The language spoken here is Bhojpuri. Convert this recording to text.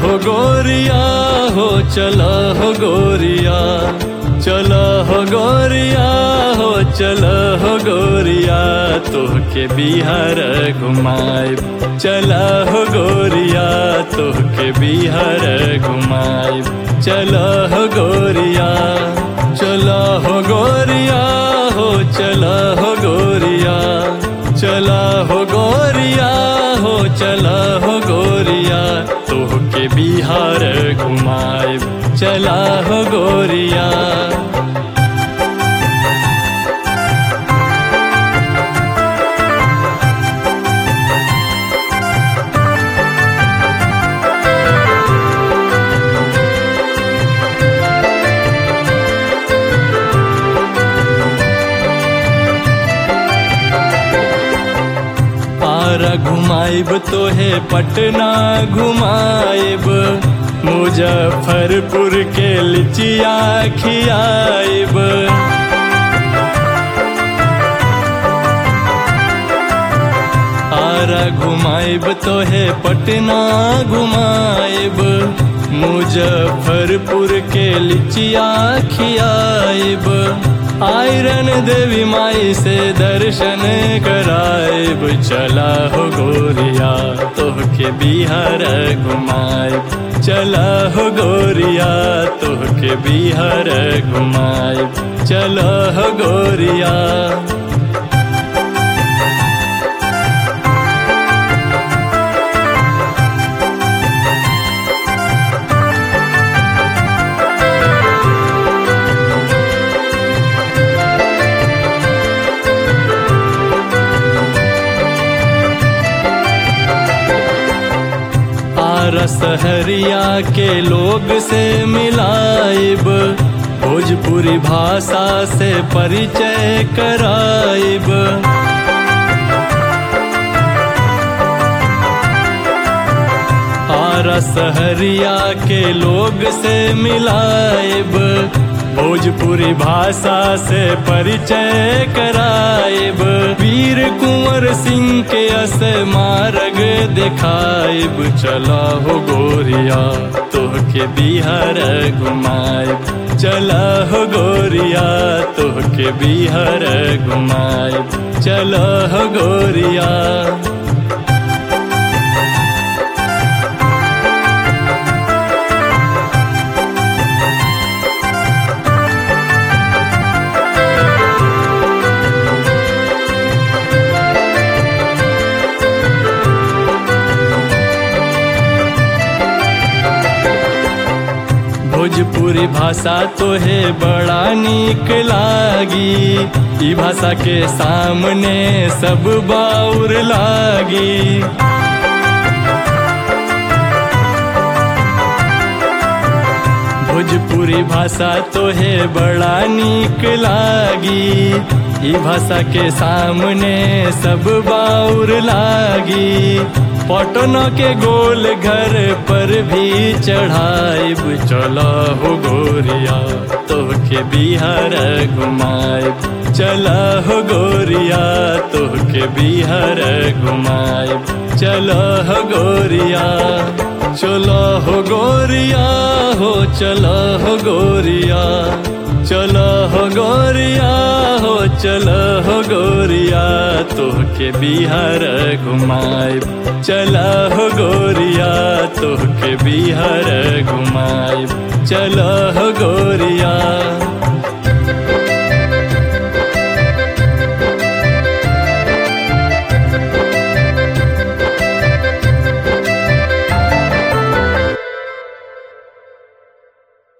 हो गोरिया हो चला हो गोरिया चला हो गोरिया हो चला हो गोरिया तोहके बिहार घुमाए चला हो गोरिया तोहके बिहार घुमाए चला हो गोरिया चला हो गोरिया हो चला हो गोरिया चला हो गोरिया हो चला हो गोरिया तोहके बिहार घुमाए चला हो गोरिया पारा घुमाइब तोहे पटना घुमाइब मुजफ्फरपुर के लिचिया खियाइब आरा घुमाइब तोहे पटना घुमाइब मुजफ्फरपुर के लिचिया खियाइब आयरन देवी माई से दर्शन कराइब चला हो गोरिया तोहके बिहार घुमाइब चला हो गोरिया तोहके बिहार घुमाइब चला हो गोरिया सहरिया के लोग से मिलाइब भोजपुरी भाषा से परिचय कराइब आरा सहरिया के लोग से मिलाइब भोजपुरी भाषा से परिचय कराइब वीर कुंवर सिंह के अस मार्ग दिखाइब चला हो गोरिया तोहके बिहार घुमाइब चला हो गोरिया तोहके बिहार घुमाइब चला हो गोरिया भोजपुरी भाषा तो है बड़ा निक लागी ई भाषा के सामने सब बाउर लागी भोजपुरी भाषा तो है बड़ा निक लागी ई भाषा के सामने सब बाउर लागी पटना के गोल घर पर भी चढ़ाइब चला हो गोरिया तोहके बिहार घुमाइब चला हो गोरिया तोहके बिहार घुमाइब चला हो गोरिया चला हो गोरिया हो चला हो गोरिया चला हो गोरिया हो चला हो गोरिया तोहके बिहार घुमाइब चला हो गोरिया तोहके बिहार घुमाइब चला हो गोरिया